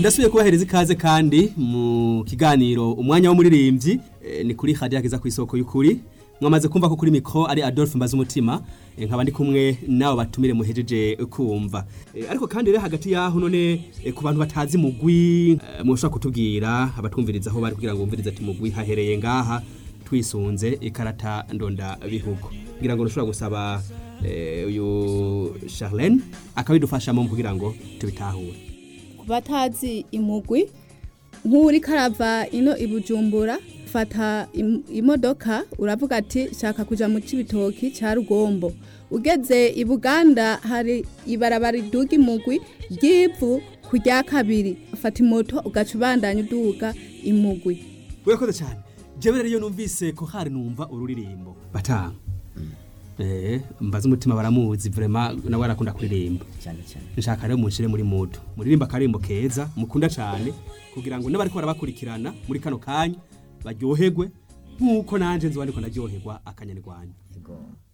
ndasubiye kubahereza ikaze kandi mu kiganiro umwanya w'umuririmbyi eh, ni kuri hadiya kiza ku isoko y'ukuri mwamaze kumva ko kuri mikro ari Adolphe Mbaza umutima nkaba ndi kumwe nawe batumire muhejeje kumva Eh, ariko kandi rero hagati yaho none eh, ku bantu batazi mugwi eh, mushobora kutubwira abatwumviriza aho bari kugira ngo bumvirize ati mugwi hahereye ngaha twisunze ikarata ndonda bihugu kugira ngo ntushobora gusaba eh, uyu Charlene akabidufashamo kugira ngo tubitahure ku batazi imugwi nk'uri karava ino i bujumbura fata im- imodoka uravuga ati shaka kuja mu cibitoki ca rugombo ugeze i buganda hari ibarabara riduga imugwi ry'ivu ku rya kabiri fata imoto ugaca ubandanya uduga imugwi urakoze cyane jewe rero iyo numvise ko hari numva ururirimbo batanga eh mbaza umutima baramuzi vraiment nawe arakunda kuririmba cyane cyane nshaka rero munshire muri mudu muririmba akarimbo keza mukunda cyane kugira ngo n'abariko barabakurikirana muri kano kanya baryoherwe nk'uko nanje nzoba ndiko ndaryoherwa akanyarwanda yego